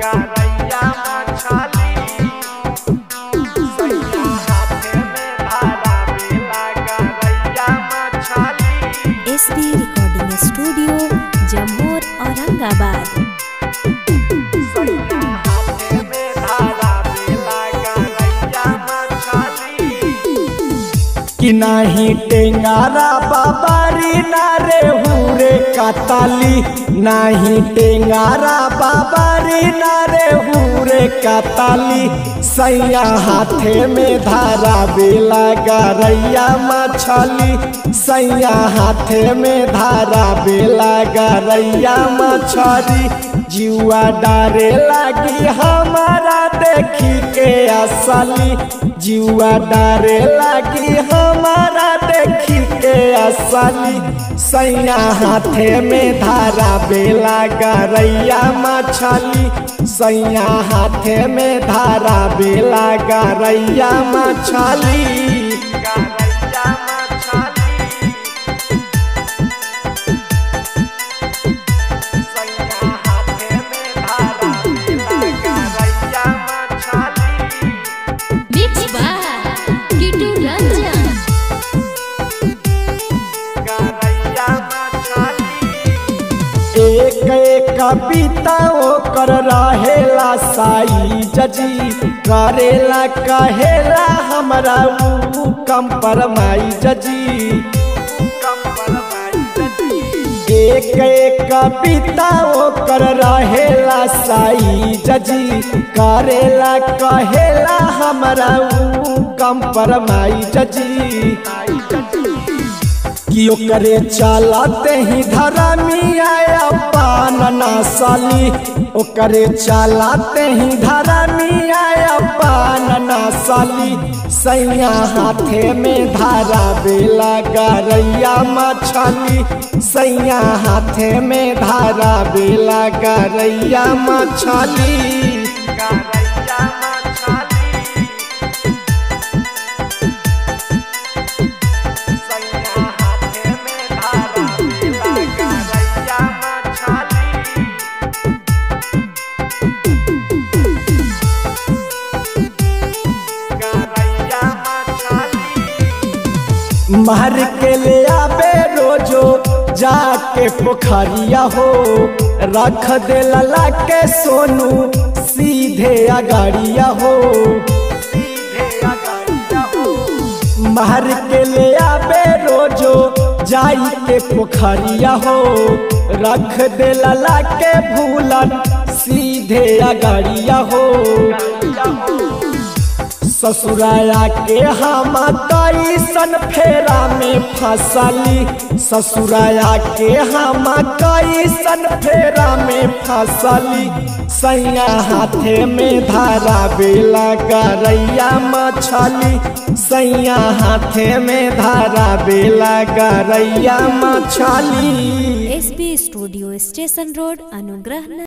गरैया मछली सैया हाथे में धारा बेला गरैया मछली SB recording studio Jammu Aurangabad सैया हाथे में धारा बेला गरैया मछली कि नाही टेंगारा बाबारी ना रे हुरे काताली नाही टेंगारा बाबारी ना रे हुरे काताली सैया हाथे में धारा बेला गरैया मछली सैया हाथे में धारा बेला गरैया मछली जुआ डारे लगी हमारा देखी के असली जुआ डारे लगी हमारा देखी के असली सैया हाथे में धारा बेला गरैया मछली सैया हाथे में धारा बेला गरैया मछली गरैया मछली सैया हाथे में धारा बेला गरैया मछली मिक्स बाय किटू रंजन गरैया मछली एक एक कविता ओकर रहेला साई जजी करेला कहेला हमरा ऊ कंपरमाई जजी एक एक कविता ओकर रहेला साई जजी करेला कहेला हमरा ऊ कंपरमाई जजी कि ओकरे चलते ही धरमिया पान नसली ओकरे चलते ही धरमिया पान नसली सैया हाथे में धारा बेला गरैया मछली सैया हाथे में धारा बेला गरैया मछली गरैया मछली सैया हाथे में धारा बेला गरैया मछली गरैया मछली मार के ले आबे रोजो जाके पोखरिया हो रख दे लला के सोनू सीधे अगाड़िया हो सीधे अगाड़िया हो मार के ले आबे रोजो जाई के पोखरिया हो रख दे लला के भूलन सीधे अगाड़िया हो ससुराया के हम कैसन फेरा में फसली ससुराया के हम कैसन फेरा में फसली सैया हाथे में धारा बेला गरैया मछली सैया हाथे में धारा बेला गरैया मछली एसबी स्टूडियो स्टेशन रोड अनुग्रह